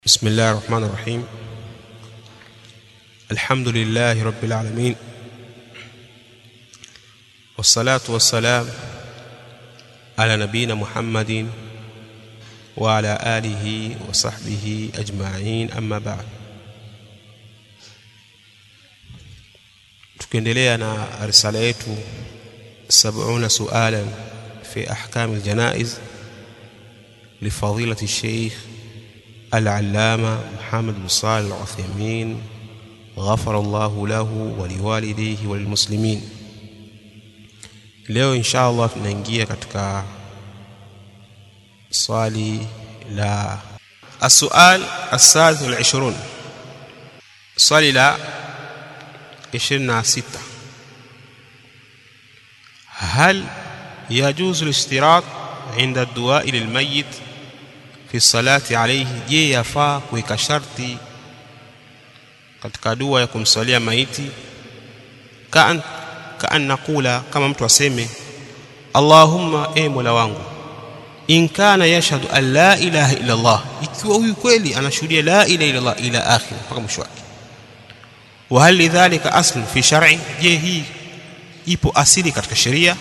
بسم الله الرحمن الرحيم الحمد لله رب العالمين والصلاة والسلام على نبينا محمد وعلى آله وصحبه أجمعين أما بعد tukiendelea na risala yetu 70 sualan fi ahkam aljanaiz لفضيلة الشيخ العلامة محمد بن صالح العثيمين غفر الله له ولوالديه وللمسلمين leo insha allah tunaingia katika swali la السؤال السادس والعشرون swali la 26 هل يجوز الاشتراط عند الدعاء للميت fi salati alayhi je yafaa kuweka sharti katika dua ya kumsalia maiti kaan kaan nakula kama mtu aseme Allahumma e Mola wangu in kana yashhadu an la ilaha illa Allah ikiwa huyu kweli anashuhudia la ilaha illa Allah ila akhir mpaka mwisho wake wa hal lidhalika asl fi shar'i je hii ipo asili katika sheria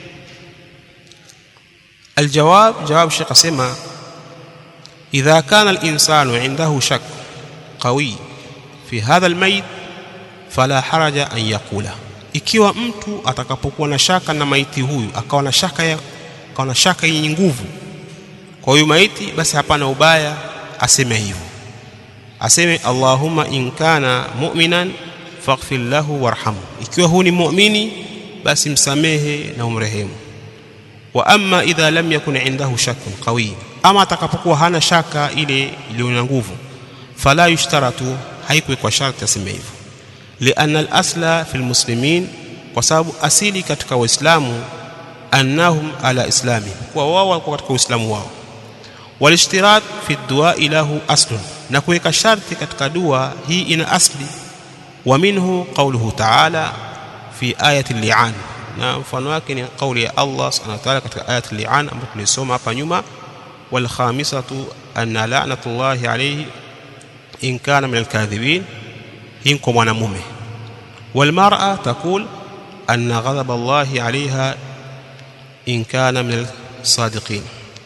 الجواب جواب الشيخ اسمع إذا كان الإنسان عنده شك قوي في هذا الميت فلا حرج أن يقوله ikiwa mtu atakapokuwa na shaka na maiti huyu akawa na shaka ya akawa na shaka yenye nguvu kwa huyu maiti basi hapana ubaya aseme hivyo aseme Allahumma in kana mu'minan faghfir lahu warhamhu ikiwa huyu ni muumini basi msamehe na umrehemu wa amma idha lam yakun indahu shakkun qawi ama atakapokuwa hana shaka ile iliyo na nguvu fala yushtaratu haikuwekwa sharti aseme hivyo lianna al-asla fi muslimin kwa sababu asili katika waislamu annahum ala islami kwa wao wako katika uislamu wao walishtirat fi dua lahu aslun na kuweka sharti katika dua hii ina asli wa minhu qawluhu ta'ala fi ayati al-li'an na mfano wake ni kauli ya Allah subhanahu wa ta'ala katika ayati al-li'an ambayo tulisoma hapa nyuma والخامسة أن لعنة الله عليه إن كان من الكاذبين هنكم mwanamume والمرأة تقول أن غضب الله عليها إن كان من الصادقين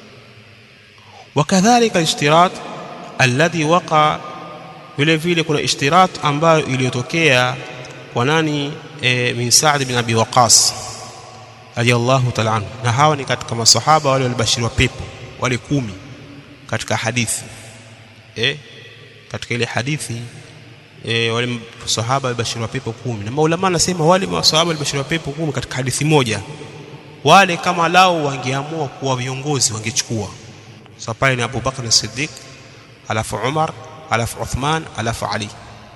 وكذلك الاشتراط الذي وقع vile vile kuna ishtirat ambayo iliyotokea kwa nani e, min Sa'd bin Abi Waqas radiyallahu ta'ala anhu na hawa ni katika masahaba wale walibashiriwa pepo wale kumi katika hadithi eh katika ile hadithi eh wale sahaba walibashiriwa pepo kumi na maulama anasema wale masahaba walibashiriwa pepo kumi katika hadithi moja wale kama lao wangeamua kuwa viongozi wangechukua sasa pale ni Abu Bakar as-Siddiq alafu Umar alafu Uthman alafu Ali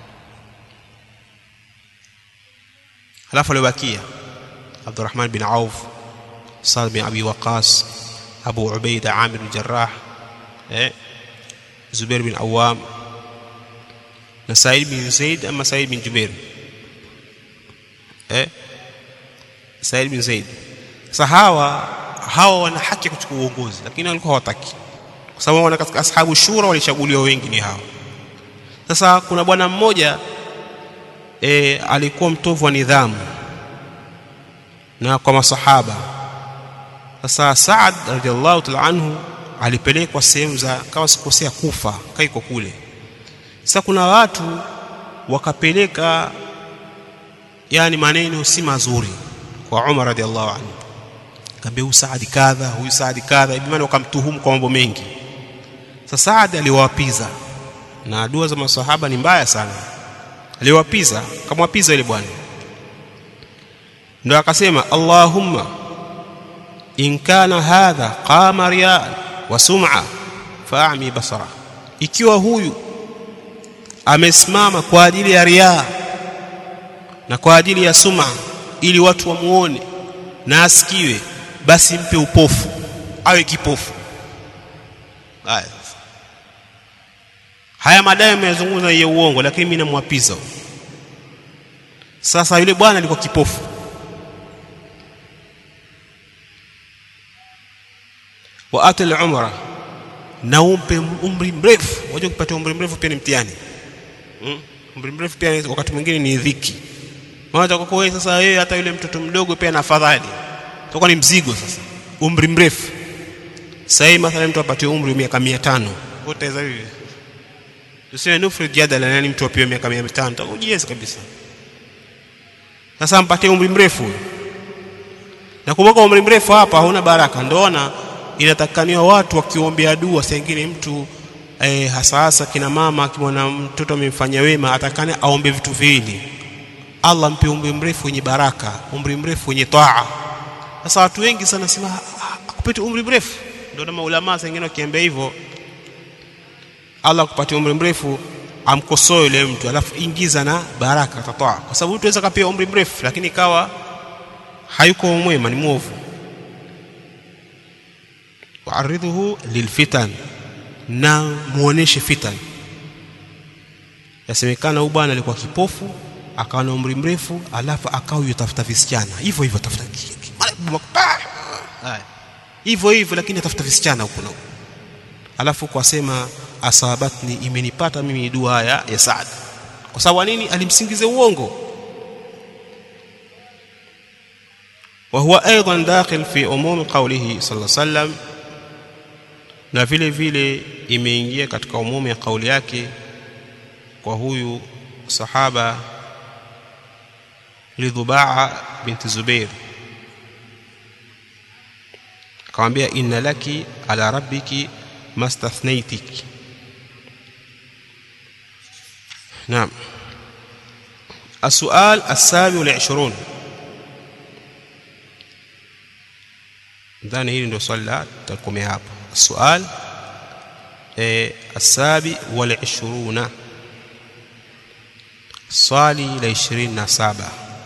alafu alibakia Abdurrahman bin Auf Sa'd bin Abi Waqas أبو عبيدة عامر الجراح زبير بن عوام سعيد بن زيد أما سعيد بن جبير سعيد بن زيد sahawa hawa wana haki ya kuchukua uongozi lakini walikuwa hawataki kwa sababu wana katika ashabu shura walichaguliwa wengi ni hawa sasa kuna bwana mmoja e, alikuwa mtovu wa nidhamu na kwa masahaba sasa Saad radhiallahu ta'ala anhu alipelekwa sehemu za kama sikosea Kufa kaiko kule sasa kuna watu wakapeleka yani maneno si mazuri kwa Umar radhiallahu anhu kaambia huyu Saad kadha huyu Saad kadha hivi maana wakamtuhumu kwa mambo mengi sasa Saad aliwapiza na dua za masahaba ni mbaya sana aliwapiza kamwapiza ile bwana ndio akasema Allahumma in kana hadha qama riya wa sum'a fa'mi basara ikiwa huyu amesimama kwa ajili ya riya na kwa ajili ya sum'a ili watu wamuone na asikiwe basi mpe upofu awe kipofu haya haya madai yamezungumza ya uongo lakini mimi namwapiza sasa yule bwana alikuwa kipofu واتى العمره na umpe umri mrefu unajua kupata umri mrefu pia ni mtihani mm? umri mrefu pia wakati mwingine ni dhiki maana kwa wewe sasa wewe hata yule mtoto mdogo pia na afadhali itakuwa ni mzigo sasa umri mrefu sasa hii mathalan mtu apatiwe umri wa miaka 500 utaweza hivi tuseme nufri jadala nani mtu apewe miaka 500 utakujieza kabisa sasa mpatie umri mrefu na kumbuka umri mrefu hapa hauna baraka ndoona inatakaniwa watu wakiombea dua sengine mtu eh, hasa hasa kina mama akimwona mtoto amemfanyia wema atakane aombe vitu viwili Allah mpe umri mrefu wenye baraka umri mrefu wenye taa sasa watu wengi sana sema akupete umri mrefu ndio na maulama sengine wakiambia hivyo Allah akupatie umri mrefu amkosoe yule mtu alafu ingiza na baraka tataa kwa sababu mtu anaweza kapia umri mrefu lakini ikawa hayuko mwema ni mwovu waaridhuhu lilfitan na muoneshe fitan yasemekana huyu bwana alikuwa kipofu akawa na umri mrefu alafu akawa yutafuta visichana hivyo hivyo tafuta hivyo hivyo lakini atafuta visichana huko na huko alafu kwa sema asabatni imenipata mimi dua haya ya Saad kwa sababu nini alimsingize uongo وهو ايضا داخل في عموم قوله صلى الله عليه وسلم na vile vile imeingia katika umumu ya kauli yake kwa huyu sahaba lidhubaa binti Zubair akamwambia inna laki ala rabbiki mastathnaitik naam السؤال السابع والعشرون ndani hili ndio swali la tutakomea hapo السؤال السابع والعشرون swali la 27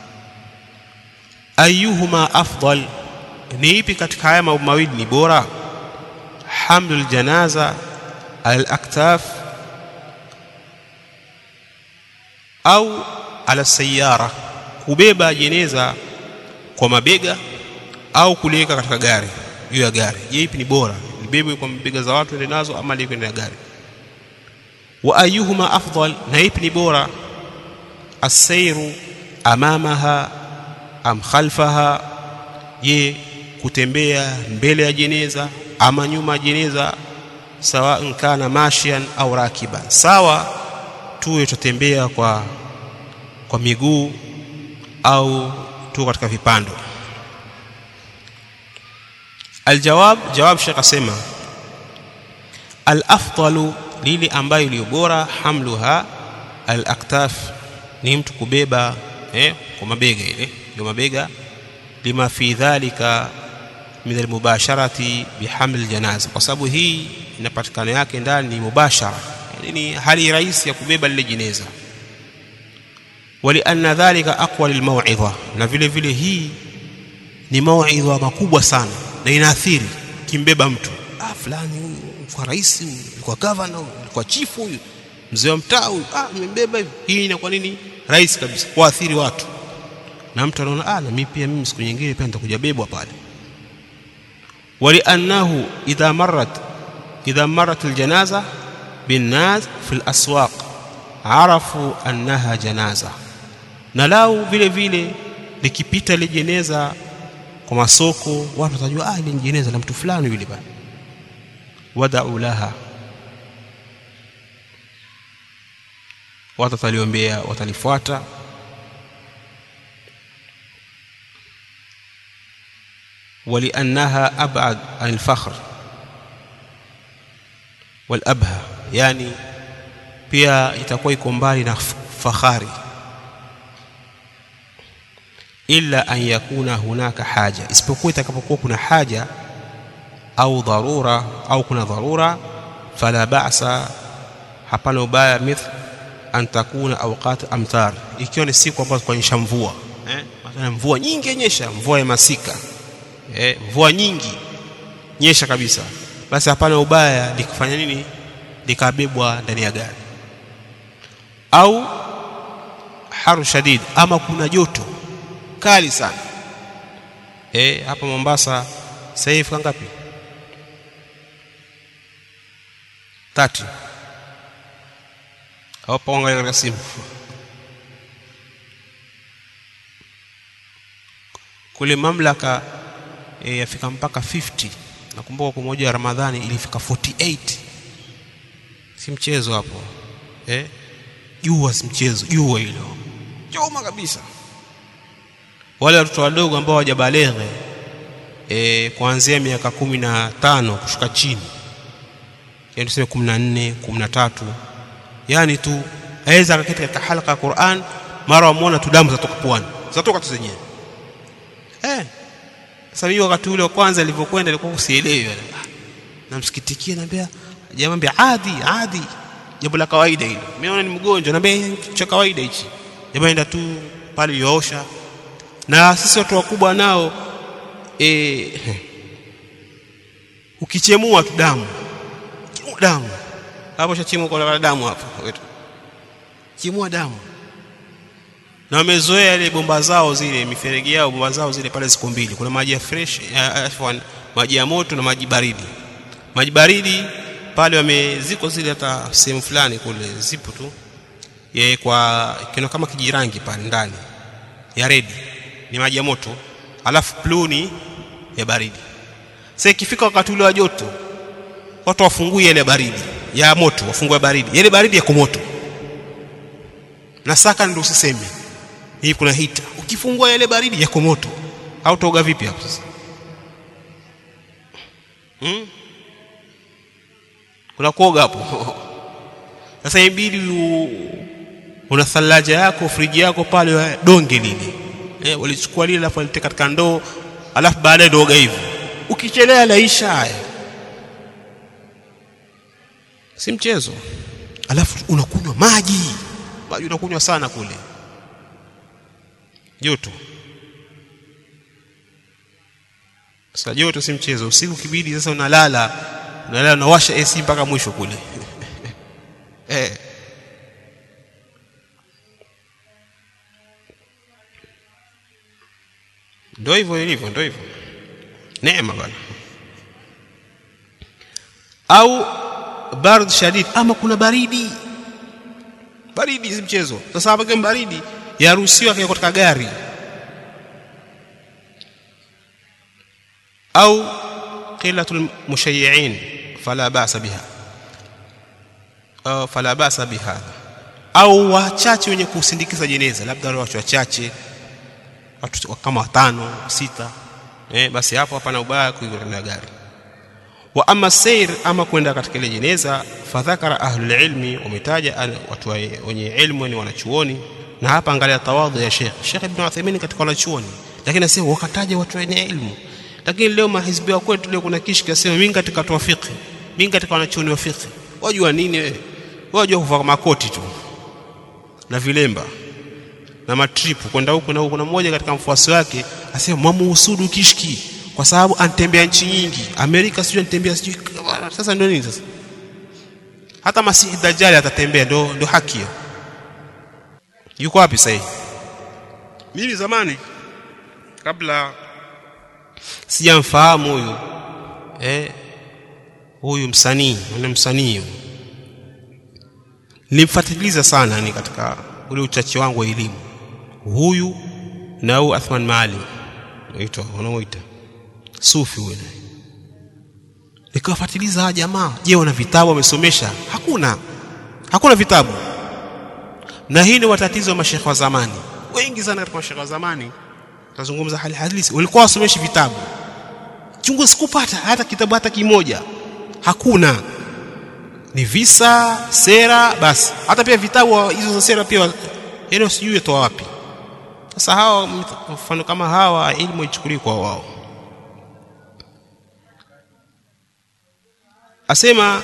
ayuhuma afdal ni ipi katika haya mambo mawili ni bora hamlul janaza al aktaf au ala sayara kubeba jeneza kwa mabega au kuliweka katika gari juu ya gari je ipi ni bora libebwe kwa mabega za watu ende nazo ama liwekwe ndani ya gari wa ayuhuma afdal na ipi ni bora asairu amamaha am khalfaha je kutembea mbele ya jeneza ama nyuma ya jeneza sawa kana mashian au rakiban sawa tuwe tutembea kwa kwa miguu au tu katika vipando aljawab jawab shekh asema alafdalu lili ambayo iliyo bora hamluha alaktaf ni mtu kubeba eh, kwa mabega ile ndio mabega lima fi dhalika min almubasharati bihaml janaza kwa sababu hii inapatikana yake ndani ni mubashara yani ni hali rahisi ya kubeba lile jeneza walianna dhalika aqwa lilmauidha na vile vile hii ni mauidha makubwa sana na inaathiri kimbeba mtu ah fulani huyu kwa rais huyu kwa governor huyu kwa chief huyu mzee wa mtaa huyu ah nimembeba hivi hii inakuwa nini rais kabisa kuathiri watu na mtu anaona ah na mimi pia mimi siku nyingine pia nitakuja bebwa pale ولانه اذا مرت اذا مرت الجنازه بالناس في الاسواق عرفوا انها جنازه na lau vile vile likipita ile jeneza kwa masoko watu watajua ah ile jeneza la mtu fulani yule bana wada'u laha watu wataliombea watalifuata ولانها ابعد عن الفخر والابهى yani pia itakuwa iko mbali na fahari illa an yakuna hunaka haja isipokuwa itakapokuwa kuna haja au dharura au kuna dharura fala ba'sa hapana ubaya mithl an takuna awqat amtar ikiwa ni siku ambazo kuonyesha mvua eh mathalan mvua nyingi nyesha mvua ya masika eh mvua nyingi nyesha kabisa basi hapana ubaya likufanya nini likabebwa ndani ya gari au haru shadid ama kuna joto kali sana eh hapa Mombasa sasa hivi ngapi 30 au paangalia katika simu kule mamlaka e, yafika mpaka 50 nakumbuka kwa moja ya Ramadhani ilifika 48 si mchezo hapo eh jua si mchezo jua hilo choma kabisa wale watoto wadogo ambao hawajabaleghe e, kuanzia miaka kumi na tano kushuka chini yani tuseme kumi na nne kumi na tatu yani tu aweza akaketi katika halaka ya Qur'an mara wamwona tu damu zatoka puani zatoka tu zenyewe eh sasa mimi wakati ule wa kwanza nilivyokwenda nilikuwa usielewi namsikitikia naambia jamani adi adi jambo la kawaida hilo mimi naona ni mgonjwa naambia kitu cha kawaida hichi jamani enda tu pale yoosha na sisi watu wakubwa nao e, ukichemua tu damu chemua damu hapo shachemua kwa damu hapo wetu chemua damu na wamezoea ile bomba zao zile miferegi yao bomba zao zile pale ziko mbili kuna maji ya fresh uh, maji ya moto na maji baridi maji baridi pale wameziko zile hata sehemu fulani kule zipo tu ye kwa kino kama kijirangi pale ndani ya redi ni maji ya moto alafu pluni ya baridi sasa ikifika wakati ule wa joto watu wafungue ile baridi ya moto wafungue baridi ile baridi yako moto na saka ndio usiseme hii kuna hita ukifungua ile baridi yako moto au toga vipi hapo sasa hmm? kuna kuoga hapo sasa ibidi una thalaja yako friji yako pale donge lile eh, walichukua lile alafu waliteka katika ndoo alafu baadaye ndio oga hivi ukichelea laisha haya si mchezo alafu unakunywa maji maji unakunywa sana kule joto sasa joto si mchezo usiku kibidi sasa unalala unalala unawasha AC mpaka mwisho kule eh ndio hivyo ilivyo ndio hivyo neema bwana au bard shadid ama kuna baridi baridi si mchezo sasa hapa kama baridi yaruhusiwa kwa katika gari au qillatul mushayyi'in fala ba'sa biha au fala ba'sa biha au wachache wenye kusindikiza jeneza labda wale watu wachache watu kama watano sita eh basi hapo hapana ubaya kuingia gari wa amma sayr ama kwenda katika ile jeneza fadhakara ahlul ilmi wametaja watu wenye ilmu ni wanachuoni na hapa angalia tawadhu ya Sheikh Sheikh Ibn Uthaymeen katika wanachuoni lakini asema wakataja watu wenye ilmu lakini leo mahizbi wa kwetu leo kuna kishki asema mimi katika watu wa fiqh mimi katika wanachuoni wa fiqh wajua nini wewe wajua kuvaa makoti tu na vilemba na matripu kwenda huku na huku kuna mmoja katika mfuasi wake asema mwamuhusudu kishki kwa sababu anatembea nchi nyingi Amerika sijui anatembea sijui sasa ndio nini sasa hata Masihi Dajjal atatembea ndio ndio haki hiyo yuko wapi sasa mimi zamani kabla sijamfahamu huyu eh huyu msanii yule msanii nilimfuatiliza sana ni katika ule uchache wangu wa elimu huyu na huyu Athman Maalim naitwa wanaoita sufi huyu nikawafuatiliza hawa jamaa je wana vitabu wamesomesha hakuna hakuna vitabu na hii ni watatizo wa mashekhe wa zamani wengi sana katika mashekhe wa zamani tazungumza hali halisi walikuwa wasomeshi vitabu chungu sikupata hata kitabu hata kimoja hakuna ni visa sera basi hata pia vitabu hizo za sera pia yani sijui toa wapi sasa hawa mfano kama hawa elimu ichukuliwe kwa wao asema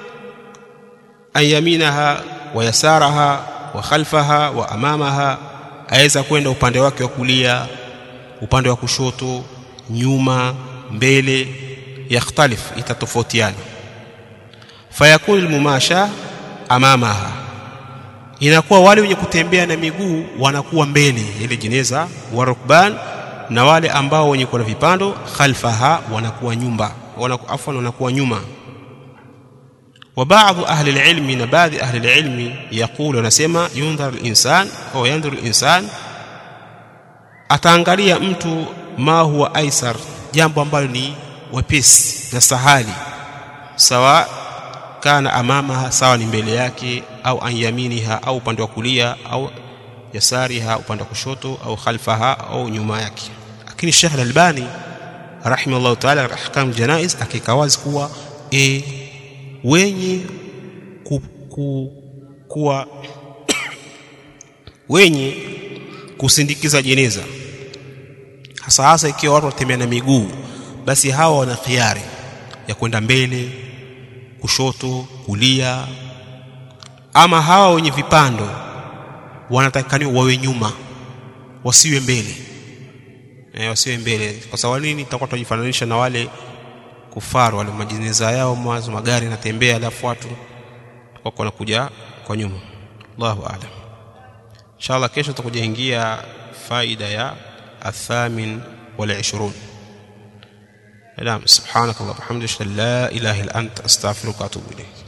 ayaminaha wa yasaraha wa khalfaha wa amamaha aweza kwenda upande wake wa kulia upande wa kushoto nyuma mbele yakhtalif itatofautiana fayakun almumasha amamaha inakuwa wale wenye kutembea na miguu wanakuwa mbele ile jeneza wa rukban na wale ambao wenye kuwa na vipando khalfaha wanakuwa nyumba wanakuwa afwan wanakuwa nyuma wa baadhi ahli alilmi na baadhi ahli alilmi yaqulu anasema yundhar alinsan au yandhur alinsan ataangalia mtu ma huwa aisar jambo ambalo ni wepesi na sahali sawa kana amamaha sawa ni mbele yake au an yaminiha au upande wa kulia au yasariha upande wa kushoto au khalfaha au nyuma yake lakini Sheikh Al-Albani rahimahullah ta'ala ahkam janaiz akikawazi kuwa e, wenye ku, ku, kuwa wenye kusindikiza jeneza hasa hasa ikiwa watu watembea na miguu basi hawa wana khiari ya kwenda mbele kushoto kulia ama hawa wenye vipando wanatakikaniwa wawe nyuma wasiwe mbele e, wasiwe mbele kwa sababu nini tutakuwa tunajifananisha na wale kufaru wale majineza yao mwanzo magari yanatembea alafu watu wako wanakuja kwa nyuma Allahu a'lam inshallah kesho tutakuja ingia faida ya athamin wal 20 نعم سبحانك اللهم وبحمدك لا اله الا انت استغفرك واتوب اليك